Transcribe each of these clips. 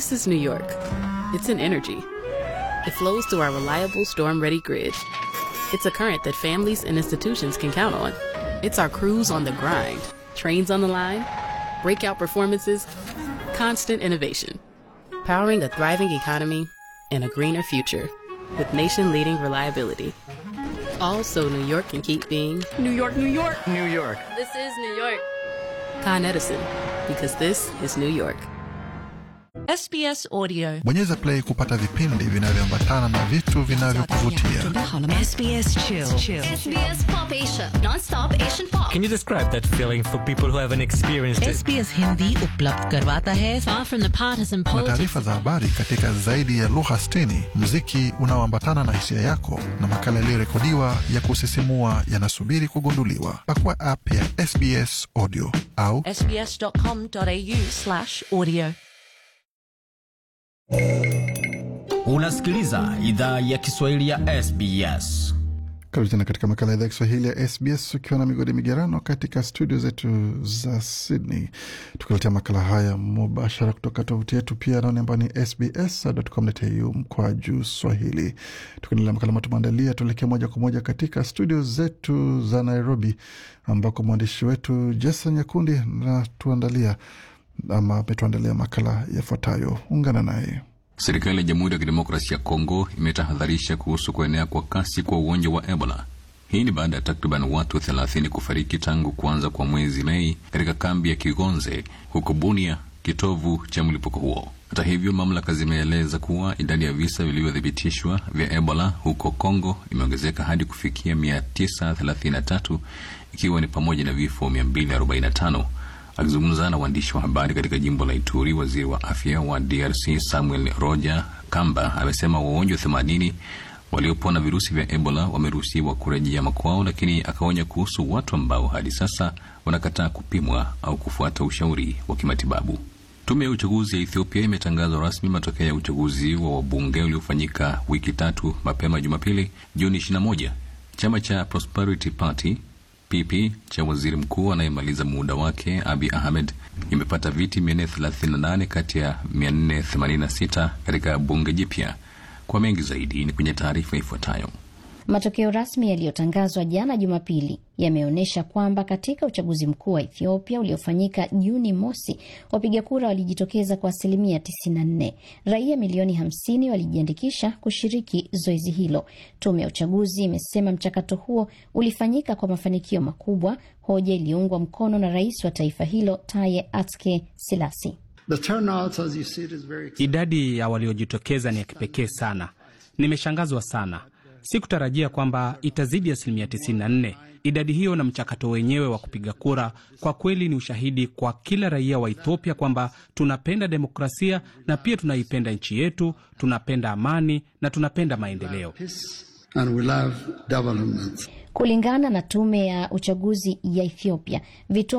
This is New York. It's an energy. It flows through our reliable storm ready grid. It's a current that families and institutions can count on. It's our crews on the grind, trains on the line, breakout performances, constant innovation. Powering a thriving economy and a greener future with nation leading reliability. Also, New York can keep being New York, New York. New York. This is New York. Con Edison, because this is New York. SBS Audio. Bonyeza play kupata vipindi vinavyoambatana na vitu vinavyokuvutia. SBS Chill. Chill. SBS Pop Asia, non-stop Asian pop. Can you describe that feeling for people who haven't experienced it? SBS Hindi उपलब्ध करवाता है Far from the partisan Na politics. taarifa za habari katika zaidi ya lugha 60, muziki unaoambatana na hisia yako na makala yaliyorekodiwa ya kusisimua yanasubiri kugunduliwa. Pakua app ya SBS Audio au sbs.com.au slash audio. Unasikiliza idhaa ya Kiswahili ya SBS. Karibu tena katika makala ya idhaa ya Kiswahili ya SBS ukiwa na migodi migerano katika studio zetu za Sydney, tukiletea makala haya mubashara kutoka tovuti yetu pia anaone ambao ni sbs.com.au mkwa juu Swahili. Tukiendelea makala ambayo tumeandalia, tuelekee moja kwa moja katika studio zetu za Nairobi ambako mwandishi wetu Jason Nyakundi natuandalia ama ametuandalia makala yafuatayo. Ungana naye. Serikali ya Jamhuri ya Kidemokrasia ya Kongo imetahadharisha kuhusu kuenea kwa kasi kwa ugonjwa wa Ebola. Hii ni baada ya takriban watu 30 kufariki tangu kuanza kwa mwezi Mei katika kambi ya Kigonze huko Bunia, kitovu cha mlipuko huo. Hata hivyo, mamlaka zimeeleza kuwa idadi ya visa vilivyothibitishwa vya Ebola huko Kongo imeongezeka hadi kufikia 933 ikiwa ni pamoja na vifo 245. Akizungumza na waandishi wa habari katika jimbo la Ituri, waziri wa afya wa DRC Samuel Roger Kamba amesema wagonjwa themanini waliopona virusi vya Ebola wameruhusiwa kurejea makwao, lakini akaonya kuhusu watu ambao hadi sasa wanakataa kupimwa au kufuata ushauri wa kimatibabu. Tume ya uchaguzi ya Ethiopia imetangaza rasmi matokeo ya uchaguzi wa wabunge uliofanyika wiki tatu mapema Jumapili, Juni 21. Chama cha Prosperity Party PP cha waziri mkuu anayemaliza muda wake Abi Ahmed imepata viti 438 kati ya 486 katika bunge jipya. Kwa mengi zaidi ni kwenye taarifa ifuatayo. Matokeo rasmi yaliyotangazwa jana Jumapili yameonyesha kwamba katika uchaguzi mkuu wa Ethiopia uliofanyika Juni mosi, wapiga kura walijitokeza kwa asilimia 94. Raia milioni 50 walijiandikisha kushiriki zoezi hilo. Tume ya uchaguzi imesema mchakato huo ulifanyika kwa mafanikio makubwa, hoja iliyoungwa mkono na rais wa taifa hilo Taye Atske Silasi. The turnout, as you see, it is very Idadi ya waliojitokeza ni ya kipekee sana. Nimeshangazwa sana, sikutarajia kwamba itazidi asilimia 94. Idadi hiyo na mchakato wenyewe wa kupiga kura kwa kweli ni ushahidi kwa kila raia wa Ethiopia kwamba tunapenda demokrasia na pia tunaipenda nchi yetu, tunapenda amani na tunapenda maendeleo. and we love development. Kulingana na tume ya uchaguzi ya Ethiopia, vituo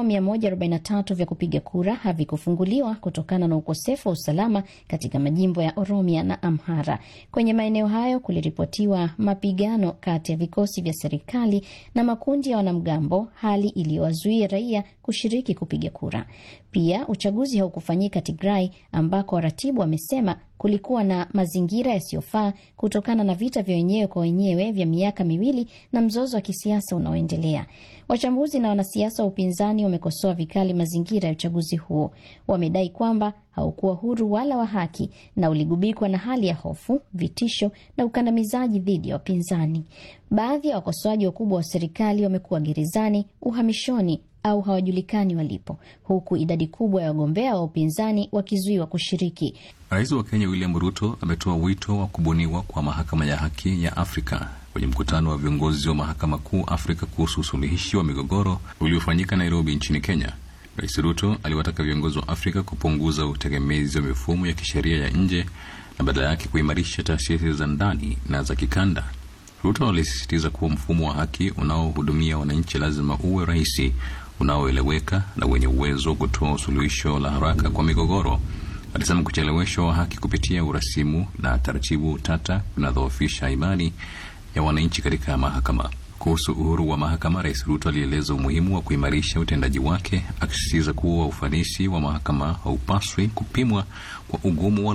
143 vya kupiga kura havikufunguliwa kutokana na ukosefu wa usalama katika majimbo ya Oromia na Amhara. Kwenye maeneo hayo kuliripotiwa mapigano kati ya vikosi vya serikali na makundi ya wanamgambo, hali iliyowazuia raia kushiriki kupiga kura. Pia uchaguzi haukufanyika Tigray, ambako waratibu wamesema kulikuwa na mazingira yasiyofaa kutokana na vita vya wenyewe kwa wenyewe vya miaka miwili na mzozo wa kisiasa unaoendelea. Wachambuzi na wanasiasa wa upinzani wamekosoa vikali mazingira ya uchaguzi huo. Wamedai kwamba haukuwa huru wala wa haki na uligubikwa na hali ya hofu, vitisho na ukandamizaji dhidi ya wapinzani. Baadhi ya wakosoaji wakubwa wa serikali wamekuwa gerezani, uhamishoni au hawajulikani walipo, huku idadi kubwa ya wagombea wa upinzani wakizuiwa kushiriki. Rais wa Kenya William Ruto ametoa wito wa kubuniwa kwa mahakama ya haki ya Afrika kwenye mkutano wa viongozi wa mahakama kuu Afrika kuhusu usuluhishi wa migogoro uliofanyika Nairobi nchini Kenya. Rais Ruto aliwataka viongozi wa Afrika kupunguza utegemezi wa mifumo ya kisheria ya nje na badala yake kuimarisha taasisi za ndani na za kikanda. Ruto alisisitiza kuwa mfumo wa haki unaohudumia wananchi lazima uwe rahisi, unaoeleweka na wenye uwezo wa kutoa suluhisho la haraka kwa migogoro. Alisema kucheleweshwa wa haki kupitia urasimu na taratibu tata kunadhoofisha imani ya wananchi katika mahakama. Kuhusu uhuru wa mahakama, Rais Ruto alieleza umuhimu wa kuimarisha utendaji wake, akisisitiza kuwa ufanisi wa mahakama haupaswi kupimwa kwa ugumu wa